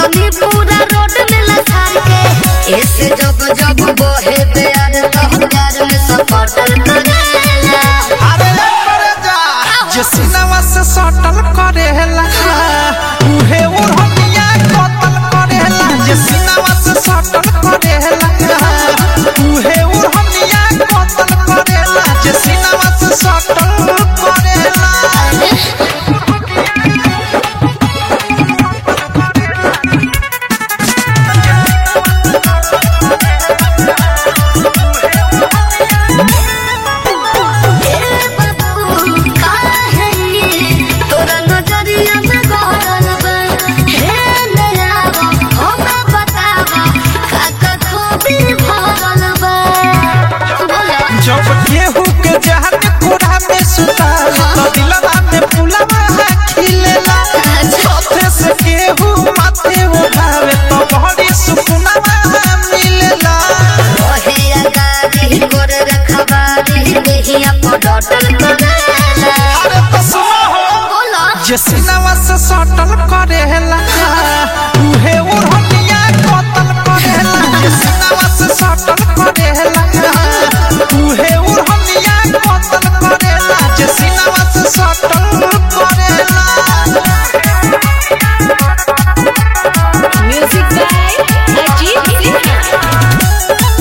रखनी पूरा रोड में लसार के ऐसे जब जब बहे प्यार तो प्यार में सपोर्टर करेला अरे करे जा जे सिनेमा से सटल करेला उहे उड़निया कतल करेला जे सिनेमा से सटल करेला उहे उड़निया कतल करेला जे सिनेमा से सटल करेला तोरा नजरिया में गौरल बा हे नयावा हमरा बतावा काका खूबी भरल बा बोला जब केहू के जहर कोड़ा में सुता तो दिलवा में फुलवा खिलेला साथे से केहू माथे उठावे तो बड़ी सुकुनवा मिलेला ओहे आगारी गोर रखबारी देहिया पडटल करेला अरे तो सुनो हो बोला जे सिनेमा से सटल करेला उहे उड़निया कतल करेला जे सिनेमा से सटल करेला उहे उड़निया कतल करेला जे सिनेमा से सटल करेला Music by Ajit Sinha.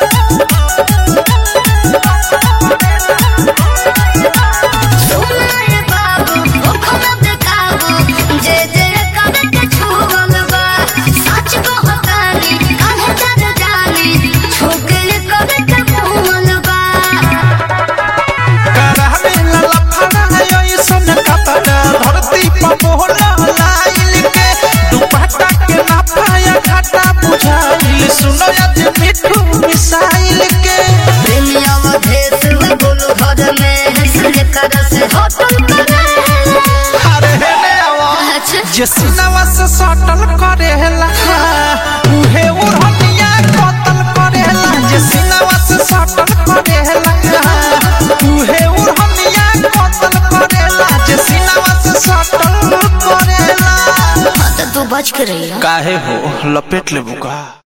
सुनाए बाबू ओखना बेकाबू जे जे कबे के छुवल बा सच कहतानी काहे डर जानी छुके कबे के भूल बा करहबे ललफड़ा ऐसन कपड़ा धरती पर मोहला लाइल के दुपट्टा के नापाया घाटा बुझाइल सुनो यदि मिठू मिसाइल के प्रेमिया भेस में बोलो घर में हंसने कर से होटल करेला अरे हेने आवा अच्छा जे सिनेमा से सटल करेला उहे उड़निया कतल करेला जे सिनेमा से सटल करेला उहे उड़निया कतल करेला जे सिनेमा से सटल करेला हाँ तो तू बच के रही काहे हो लपेट ले बुका